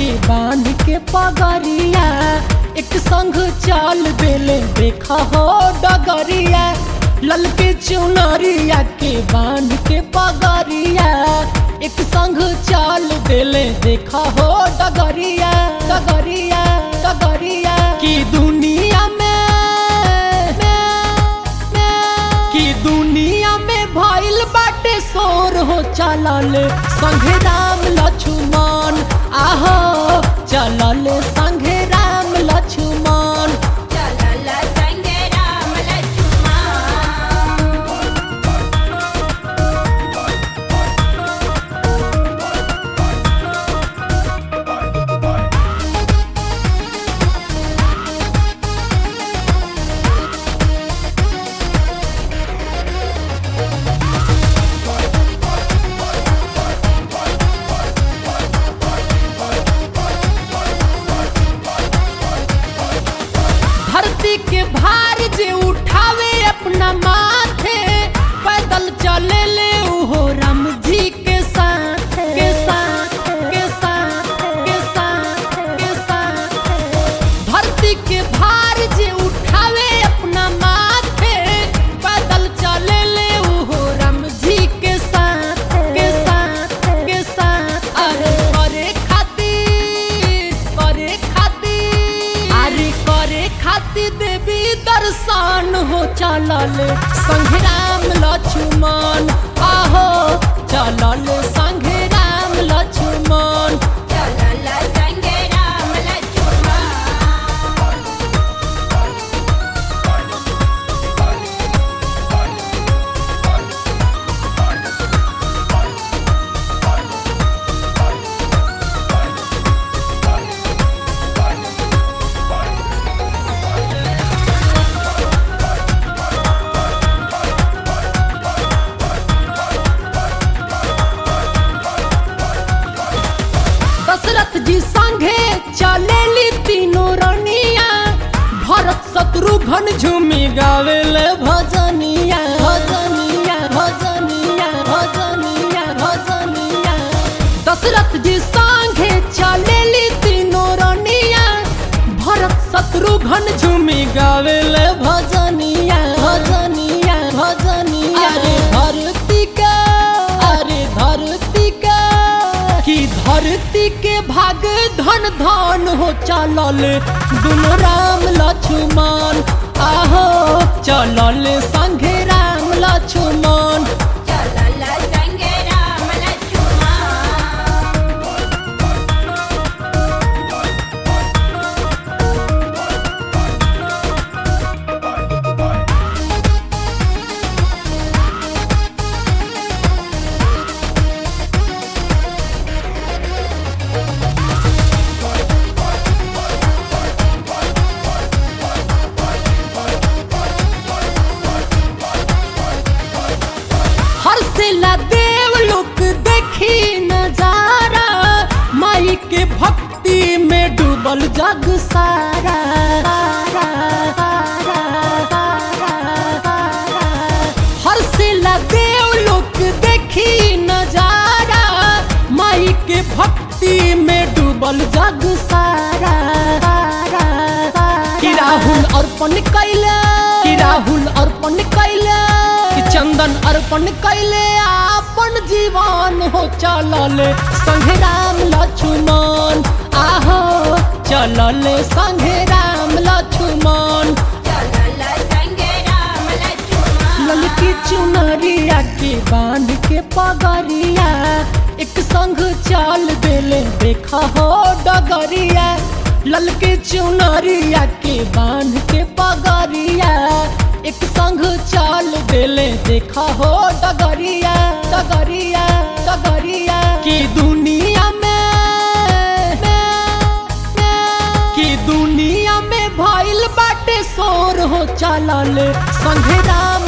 के बांध के पगरिया एक संग चाल बेले देखा हो डगरिया ललके चुनरिया के बांध के पगरिया एक संग चाल बेले देखा हो डगरिया डगरिया डगरिया की दुनिया में की दुनिया में भइल बाटे शोर हो चलल संघे राम लक्ष्मण आहो चलल संघे राम लक्ष्मण चलल संगे राम लक्ष्मण धरती के भार जे उठावे अपना माथे पैदल चले ले उहो राम जी के साथ के साथ के साथ के साथ के साथ धरती के भार जे उठावे अपना माथे पैदल चले ले उहो राम जी के साथ के साथ के साथ अरे करे खातिर करे खातिर अरे करे खातिर देवी दर्शन हो चलल संघे राम लक्ष्मण आहो चलल संघे राम लक्ष्मण चलल संगे राम लक्ष्मण दशरथ जी संघे चलेली तीनों रनिया भरत शत्रुघ्न झूमी गावेले भजनिया भजनिया भजनिया भजनिया भजनिया दशरथ जी संघे चलेली तीनों रनिया भरत शत्रुघ्न झूमी गावेले भजनिया भजनिया भजनिया अरे धरती का अरे धरती का कि धरती के भाग धन धन हो चलल दुनो राम लक्ष्मण आहो चलल संघे राम लक्ष्मण चलल संगे राम लक्ष्मण हर्षला देव लोक देखी नजारा माई के भक्ति में डूबल जग सारा हर्षला देव लोक देखी नजारा माई के भक्ति में डूबल जग सारा कि राहुल अर्पण कैले कि राहुल अर्पण कैले कि चंदन अर्पण कैले आपन जीवन हो चलल संघे राम लक्ष्मण आहो चलल संघे राम लक्ष्मण चलल संगे राम लक्ष्मण ललकी चुनरिया के बांध के पगरिया एक संग चाल देले देखा हो डगरिया ललके चुनरिया के बांध के पगरिया एक संग चाल देले देखा हो डगरिया डगरिया डगरिया की दुनिया में की दुनिया में भइल बाटे शोर हो चलल संघे राम